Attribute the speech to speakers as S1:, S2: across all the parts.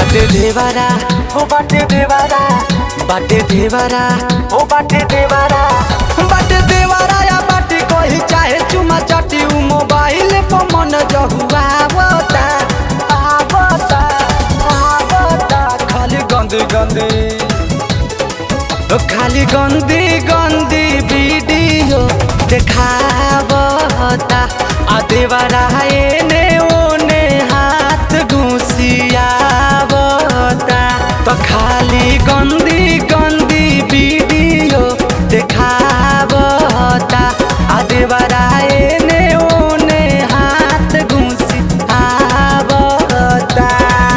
S1: बाटे देवारा ओ बाटे देवारा बाटे देवारा ओ बाटे देवारा बाटे देवारा या बाटे कोई चाहे चुमा चाटी उ मोबाइल पर मन जहुआ आवता आवता आवता खाली गंदी गंदी ओ खाली गंदी गंदी वीडियो देखावता आ देवारा एने ओने हाथ घुसियावता तो खाली गंदी गंदी वीडियो देखावता आ देवारा एने ओने हाथ घुसियावता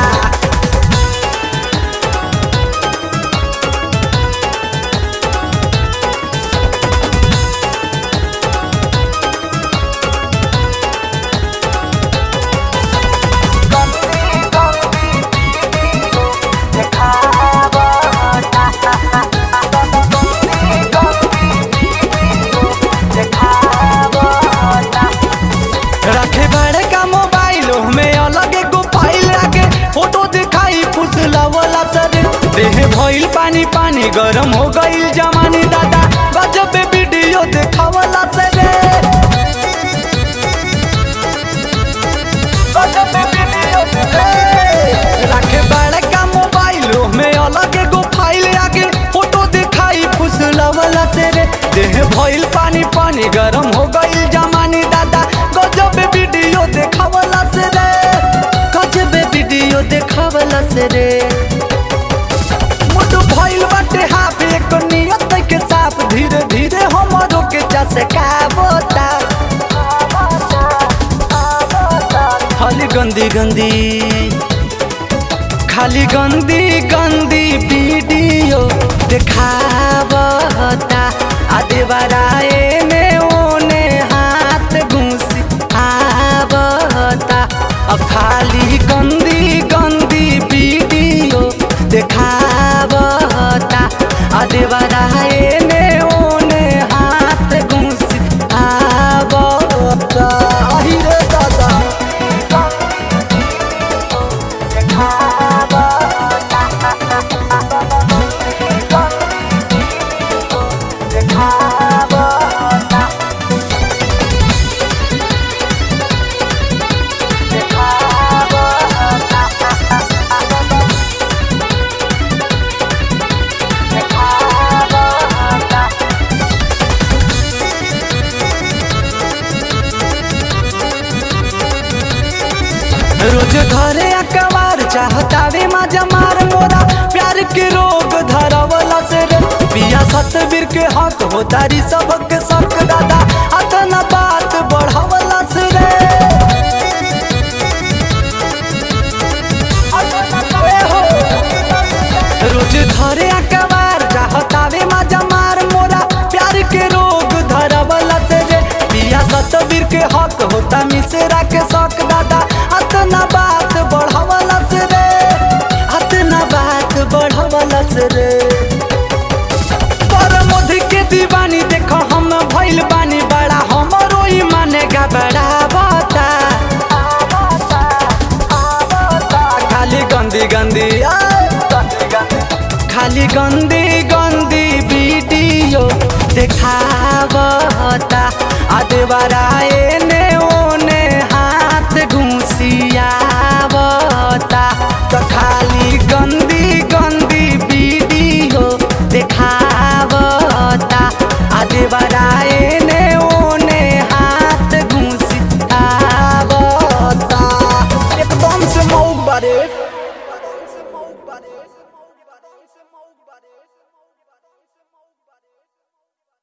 S1: रखे बड़े का मोबाइल में अलग एगो फाइल रखे फोटो दिखाई फुसला वाला सर देह भइल पानी पानी गरम हो गइल जमानी दादा गजब वीडियो देखावला सर गजब वीडियो रखे बड़े का मोबाइल में अलग एगो फाइल रखे फोटो दिखाई फुसला वाला सर देह भइल पानी पानी गरम हो गइल जमानी दादा गजब वीडियो देखावला से रे गजब वीडियो देखावला से रे मुड भइल बाटे हाफ एक नियत के साफ धीरे धीरे हमरो के जैसे काबोता खाली गंदी गंदी खाली गंदी गंदी वीडियो देखावता आ देवारा एने ओने हाथ घुसी आवता आ खाली गंदी गंदी वीडियो देखावता आ देवारा एने ओने हाथ घुसी आवता अहि रे दादा रोज घरे अकबार चाहतावे मजा मार मोरा प्यार के रोग धरवला से रे पिया सतबीर के हक हो तारी सबक सक दादा अतना बात बढ़ावला से रे ए हो। रोज घरे अकबार चाहतावे मजा मार मोरा प्यार के रोग धरवला से रे पिया सतबीर के हक होता मिसेरा के शौक दादा अतना बात बढ़ावला से रे अतना बात बढ़ावला से रे पर मोदी के दीवानी देखो हम भइल बानी बड़ा हमरो ई मानेगा बड़ा बाता खाली गंदी गंदी आ, गंदी गंदी खाली गंदी गंदी वीडियो देखावता आ देवरा